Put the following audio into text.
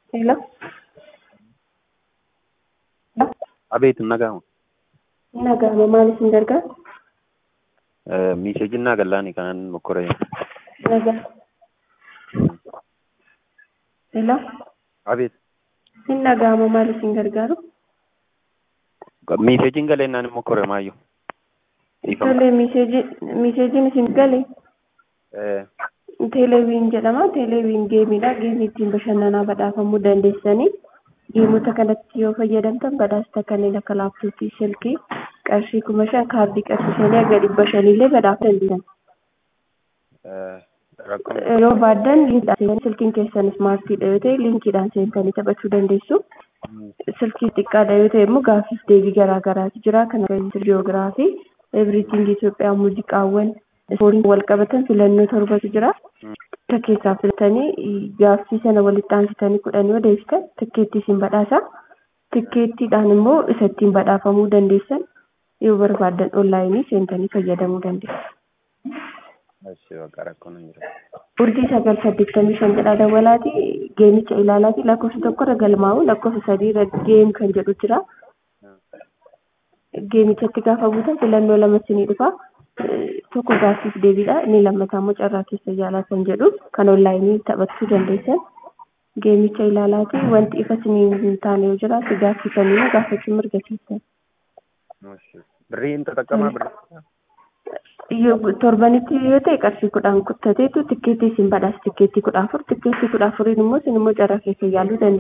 Hello? Abeet nagahama. Nagahama maal isin gargaara? Miisheejiin naa gallaani kanan mokkore. Nagaa. Hello? Abeet. Hin nagahama maal isin gargaaru? Miisheejiin galee naan mokkore maayyoo. Tole miiseejiin isin gale teeleeviin jedhama. Teeleeviin geemiidha. Geemii ittiin bashannanaa badhaafamuu dandeessanii geemota kanatti yoo fayyadamtan badhaasa kanneen akka laaptooppii, silkii, qarshii kuma shan kaardii qarshii shanii hanga dhibba shaniillee badhaafuu dandeessan. Yoo baaddan liinkiidhaan silkiin keessan ismaartiidha yoo ta'e liinkiidhaan seentanii taphachuu dandeessu. Silkii xiqqaadha yoo ta'e immoo gaaffiif deebii garaa garaatu jira. Kan akka jiyoogiraafii, everything Itoophiyaa, muuziqaawwan, ispoortiin wal qabatan filannoo torbatu jira. Isa keessaa filatanii gaaffii sana walitti aansitanii kudhan yoo deebisan tikkeettii isin badhaasa. Tikkeettiidhaan immoo isa ittiin badhaafamuu dandeessan yoo barbaadan onlaayinii seentanii fayyadamuu dandeessu. Urjii sagal saddeettamii shan jedha dawalaati geemicha ilaalaati lakkoofsa tokkorra galmaa'u lakkoofsa sadiirra geem kan jedhu jira. Geemichatti gaafa buutan filannoo lama isinii dhufa. Tokko gaaffiif deebiidha inni lammataa immoo carraa keessa yaalaa kan jedhu kan onlaayinii taphachuu dandeessan. Geemicha ilaalaati wanti ifa isinii hin taane yoo jiraate gaaffii kamiinuu gaafachuu mirga keessan. Birrii hin xaxaqamaa birrii. torbanitti yoo ta'e qarshii kudhan kuttateetu tikkeettii isin badhaasa tikkeettii kudha afur tikkeettii kudha afuriin immoo isin immoo carraa keessa yaaluu dandeessu.